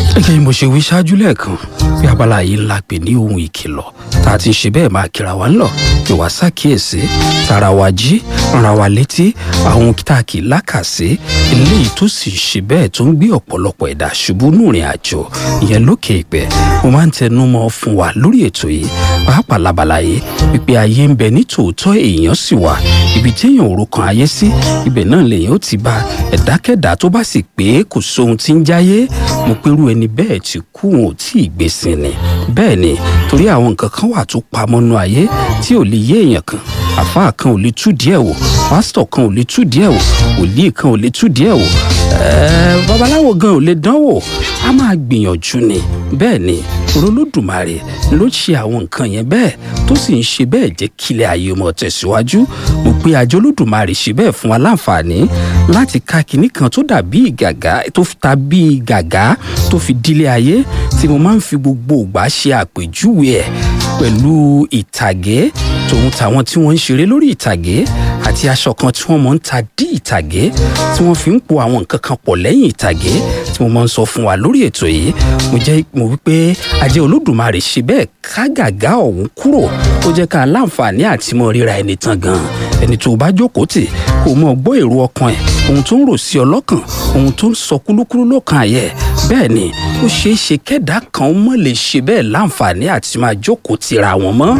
gẹ́gẹ́ bí mo ṣe wí ṣáájú lẹ́ẹ̀kan bí abala yìí ńlá pè ní ohun ìkìlọ̀ tá a ti ń ṣe bẹ́ẹ̀ máa kíra wa ńlọ kí wàá ṣàkíyèsí tara wa jí ràn wa létí àwọn tá a kì í lákàsí eléyìí tó sì ṣe bẹ́ẹ̀ tó ń gbé ọ̀pọ̀lọpọ̀ ẹ̀dá ṣubú nùrìn àjò ìyẹn lókè ìpẹ́ mo máa ń tẹnu mọ́ fún wa lórí ètò yìí pàápàá labala yìí wípé ayé ń bẹ ní tòótọ́ èèyàn sì wà ibi téèyàn ò rokan ayé sí ibẹ̀ náà lèèyàn ó ti bá ẹ̀dákẹ́dá tó bá sì pé kò sóhun tí ń jáyé mo pérú ẹni bẹ́ẹ̀ ti kú wọn ò tí ì gbèsè ni bẹ́ẹ̀ ni torí àwọn nǹkan kan wà tó pamọ́ nú ayé tí ò lè yé èèyàn kan àfáà kan ò lè tú díẹ̀ wò pásítọ̀ kan ò lè tú díẹ̀ wò wòlíì kan ò lè tú díẹ̀ wò ẹ̀ẹ́ babaláwo gan ò lè dán wò a máa gbìyànjú ni bẹ́ẹ̀ ni olódùmarè ló ṣe àwọn nǹkan yẹn bẹ́ẹ̀ tó sì ń ṣe bẹ́ẹ̀ jẹ́ kílẹ̀ ayé ọmọ tẹ̀síwájú mo pe àjọ olódùmarè ṣe bẹ́ẹ̀ fún wa láǹfààní láti ka kinní kan tó dàbí gàgá tó ta bí gàgá tó fi dílé ayé tí mo máa ń fi gbogbo ìgbà ṣe àpèjúwe ẹ̀ pẹ̀lú ìtàgé tòun tàwọn tí wọ́n ń ṣeré lórí ìtàgé àti aṣọ kan tí wọ́n mọ̀ ń ta dí ìtàgé tí wọ́n fi ń po àwọn nǹkan kan pọ̀ lẹ́yìn ìtàgé tí mo máa ń sọ fún wa lórí ètò yìí mo jẹ́ mo wípé ajẹ́ olódùmarè ṣe bẹ́ẹ̀ ká gàgá ọ̀hún kúrò ó jẹ́ ká láǹfààní àti mọ ríra ẹni tán gan ẹni tó bá jókòó tì kò mọ gbọ́ èrò ọkàn ẹ̀ ohun tó ń rò sí ọlọ́kàn ohun tó ń sọ kúlúkúlú lọ́kàn àyẹ̀ bẹ́ẹ̀ ni ó ṣeé ṣe kẹ́dà kan mọ̀ lè ṣe bẹ́ẹ̀ láǹfààní àti máa jókòó tira wọn mọ́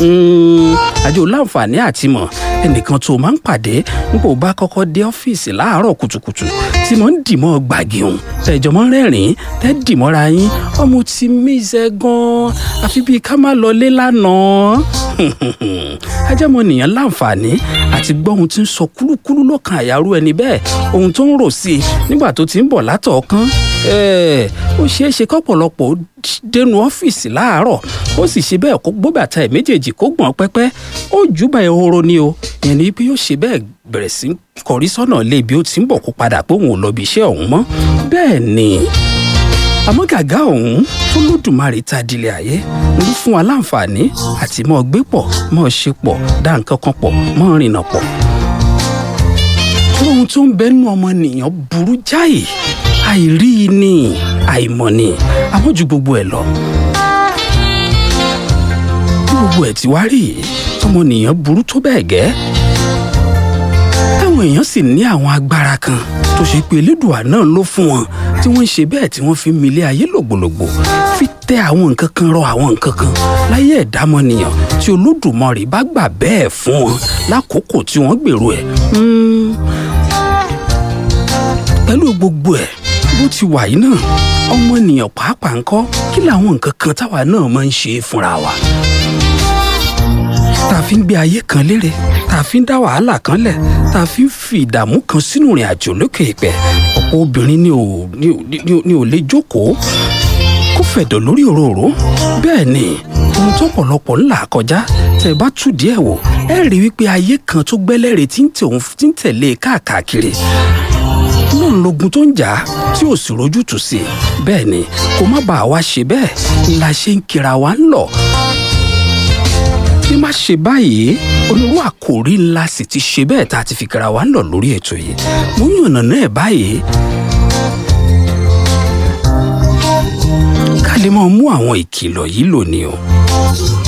àjò láǹfààní àti mọ̀ ẹnìkan tó máa ń pàdé nígbà ó bá kọ́kọ́ dé ọ́fíìsì láàárọ̀ kùtùkùtù tí mo ń dìmọ́ gbàgì òun tẹ̀jọ́ mọ́ rẹ́rìn-ín tẹ́ dìmọ́ra yín ọmọ tí mísẹ́ gan-an àfi bíi ká má lọlé lánàá ajẹ́mọ̀ nìyẹn láǹfààní àti gbọ́ ohun tí ń sọ kúlúkúlú lọ́kàn àyàrú ẹni bẹ́ẹ̀ ohun tó ń rò sí i nígbà tó ti ń bọ̀ látọ̀ọ̀kan ó ṣeé ṣe kọ́pọ̀lọpọ̀ dénú ọ́fíìsì láàárọ̀ ó sì ṣe bẹ́ẹ̀ kó gbó bàtà ẹ̀ méjèèjì kó gbọ̀n pẹ́pẹ́ ó júbà ehoro ni o yẹn ni pé yóò ṣe bẹ́ẹ̀ bẹ̀rẹ̀ sí kọrí sọ́nà ilé ibi ó ti ń bọ̀ kó padà pé òun ò lọ bí iṣẹ́ ọ̀hún mọ́ bẹ́ẹ̀ ni àmọ́ gàgá ọ̀hún tó lódùmarè ta dilẹ̀ ayé ló fún wa láǹfààní àti mọ́ gbé pọ̀ mọ́ ṣe pọ̀ dá nǹkan kan pọ̀ mọ́ rìnnà pọ̀ ohun tó ń bẹ́nu ọmọnìyàn burú jáì àìrí ni àìmọ̀ ni àmọ́ ju gbogbo ẹ̀ lọ. bí gbogbo ẹ̀ ti wá rí ọmọnìyàn burú tó bẹ́ẹ̀ gẹ́ táwọn èèyàn sì ní àwọn agbára kan tó ṣe pé elédùà náà ló fún wọn tí wọ́n ń ṣe bẹ́ẹ̀ tí wọ́n fi ń milé ayé lògbòlògbò fi tẹ àwọn nǹkan kan rọ àwọn nǹkan kan láyé ẹ̀dámọ̀nìyàn tí olódùmarè bá gbà bẹ́ẹ̀ fún wọn lákòókò tí wọ́n gbèrò ẹ̀ pẹ̀lú gbogbo ẹ̀ bó ti wà yìí náà ọmọnìyàn pàápàá ń kọ́ kí làwọn nǹkan kan táwa náà máa ń ṣe fúnra wa. tá a fi ń gbé ayé kan lérè tá a fi ń dá wàhálà kan lẹ̀ tá a fi ń fi ìdààmú kan sínú ìrìn àjò lókè ìpẹ́ ọ̀pọ̀ obìnrin ni ò ni ò ni ò lè jókòó kó fẹ̀dọ̀ lórí òróró bẹ́ẹ̀ ni ohun tó pọ̀lọpọ̀ ńlá kọjá tẹ́ ẹ bá tú díẹ̀ wò ẹ rí wípé ayé kan tó gbẹ́lẹ́rè tí ń tẹ̀lé káàkiri náà lógun tó ń jà tí ò sì rojú tù sí i bẹ́ẹ̀ ni kó má bàa wá ṣe bẹ́ẹ̀ la ṣe ń kira wa ń lọ. bí má ṣe báyìí onírú àkòrí ńlá sì ti ṣe bẹ́ẹ̀ tá a ti fi kira wa ń lọ lórí ètò yìí mo yànnà náà báyìí. ká lè máa mú àwọn ìkìlọ̀ yìí lò ní o.